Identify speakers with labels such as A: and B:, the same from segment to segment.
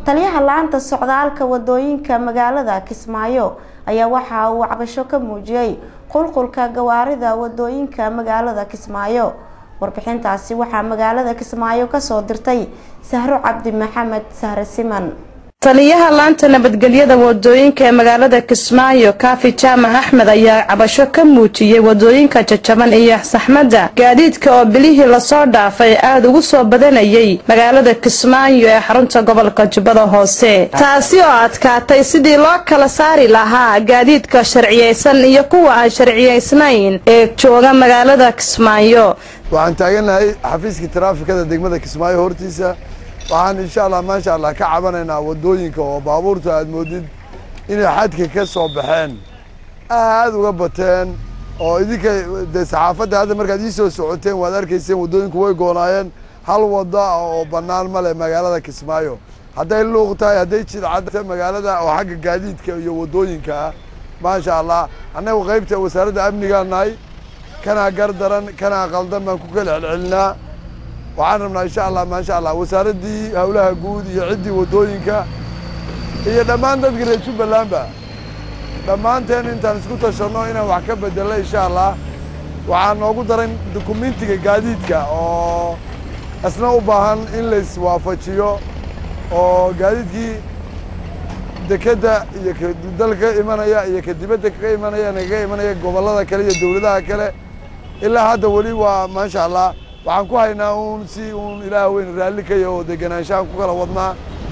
A: taliyaha la-anta socdaalka wadooyinka magaalada kismaayo ayaa waxa uu cabasho ka muujiyey qulqulka gawaarida wadooyinka magaalada kismaayo warbixintaasi waxaa magaalada kismaayo kasoo dirtay sahro cabdi maxamed sahre siman
B: taliyaha laanta nabadgelyada wadooyinka ee magaalada kismaayo kaafi jaamac axmed ayaa cabasho ka muujiyey wadooyinka jajaban iyo saxmadda gaadiidka oo bilihii lasoo dhaafay aada ugu soo badanayay magaalada kismaayo ee xarunta gobolka jubbada hoose taasi oo adkaatay sidii loo kala saari lahaa gaadiidka sharciyeysan iyo kuwa aan sharciyeysnayn ee jooga magaalada kismaayo
C: waxaan taaganahay xafiiskii taraafikada degmada kismaayo hortiisa waxaan insha allah maasha allah ka cabanaynaa wadooyinka oo baabuurta aad moodid inay xadka ka soo baxeen aada uga bateen oo idinka dee saxaafadda hadda markaad ii soo socoteen waad arkayseen waddooyinku way goonaayeen hal wada oo bannaan ma leh magaalada kismaayo hadday luuq tahay hadday jidcadta magaalada oo xagga gaadiidka iyo waddooyinka ah maasha allah annagu qaybta wasaaradda amnigaa nahay kanaa gar daran kanaa qaldan baan ku kala celcelinaa waxaan rabnaa insha allah maasha allah wasaaraddii howlaha guud iyo ciddii waddooyinka iyo dhammaan dadka reer jubbalandba dhammaanteen intaan isku tashanno inaan wax ka bedelno insha allah waxaa noogu daran dukumentiga gaadiidka oo isna u baahan in la iswaafajiyo oo gaadiidkii dekedda iyo ka dalka ka imanaya iyo ka dibadda kaga imanaya nagaga imanaya gobollada kale iyo dowladaha kale ilaa hadda weli waa maasha allah waxaan ku haynaa uun si uun ilaah weyn raalli ka yaho deganaanshahan ku kala wadnaa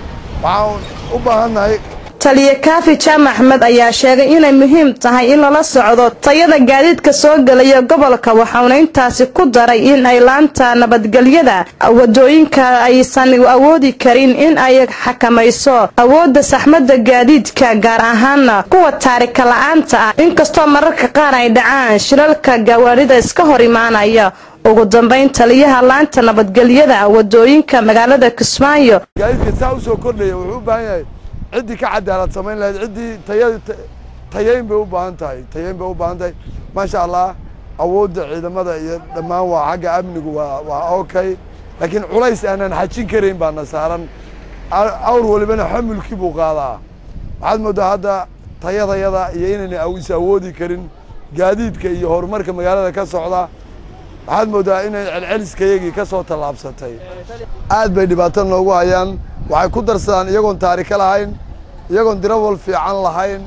C: waxaan u baahannahay
B: taliye kaafi jaamac axmed ayaa sheegay inay muhiim tahay in lala socdo tayada gaadiidka soo gelaya gobolka waxauna intaasi ku daray in ay laanta nabadgelyada wadooyinka aysan awoodi karin in ay xakamayso awoodda saxmadda gaadiidka gaar ahaana kuwa taarika la-aanta ah inkastoo mararka qaar ay dhacaan shilalka gawaarida iska hor imaanaya ugu dambayn taliyaha laanta nabadgelyada wadooyinka magaalada kismaayo
C: gaadiidka saa usoo kordhaya wuxuu u baahan yahay ciddii ka cadaalad samayn lahayd ciddii taya tayayn bay u baahan tahay tayayn bay u baahan tahay maasha allah awoodda ciidamada iyo dhammaan waa xagga amnigu waa waa okay laakiin culays aanan xajin karayn baana saaran awr walibana xamulkii buu qaadaa waxaad mooddaa hadda tayadayada iyo inayna is awoodi karin gaadiidka iyo horumarka magaalada ka socda waxaad mooddaa inay celceliskayagii ka soo tallaabsatay aad bay dhibaato noogu hayaan waxay ku darsadaan iyagoon taarika lahayn iyagoon dirawal fiican lahayn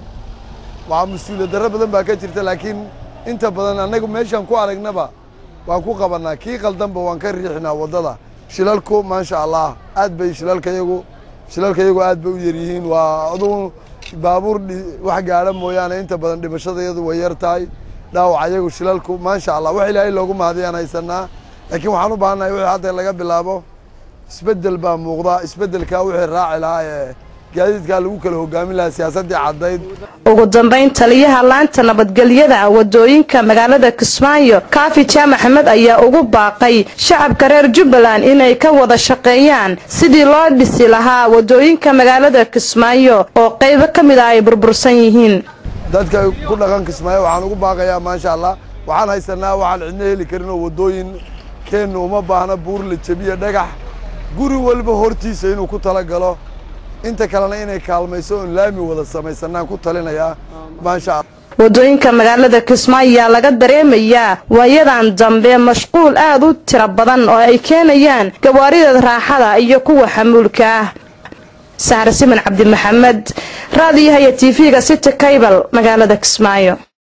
C: waa mas-uuliyad darro badan baa ka jirta laakiin inta badan annagu meeshaan ku aragnaba waan ku qabannaa kii qaldanba waan ka riixinaa waddada shilalku maasha allah aad bay shilalkayagu shilalkayagu aad bay u yaryihiin waa adugu baabuur wax gaadha mooyaane inta badan dhimashadayadu way yar tahay dhaawac ayagu shilalku maasha allah wax ilaahay loogu mahadiyaan haysanaa laakiin waxaan u baahannahay wixii hadda laga bilaabo isbeddel baa muuqda isbeddelkaa wixii raaci lahaa ee gaadiidkaa lagu kala hogaamin lahaa siyaasaddii caddayd
B: ugu dambayn taliyaha laanta nabadgelyada wadooyinka magaalada kismaayo kaafi jaamac axmed ayaa ugu baaqay shacabka reer jubbaland inay ka wada shaqeeyaan sidii loo dhisi lahaa wadooyinka magaalada kismaayo oo qaybo ka mid ah ay burbursan yihiin
C: dadka ku dhaqan kismaayo waxaan ugu baaqayaa maasha allah waxaan haysanaa waxaan cidno heli karin oo waddooyin keenna uma baahna buur la jebiya dhagax guri walba hortiisa inuu ku tala galo inta kalena inay kaalmayso oon laami wada samaysanaan ku talinayaa maasha allah
B: wadooyinka magaalada kismaayo ayaa laga dareemayaa waayadan dambe mashquul aad u tiro badan oo ay keenayaan gawaarida raaxada iyo kuwa xamuulka ah sahre siman cabdi maxamed raadiyaha iyo tv-ga city kaybal magaalada kismaayo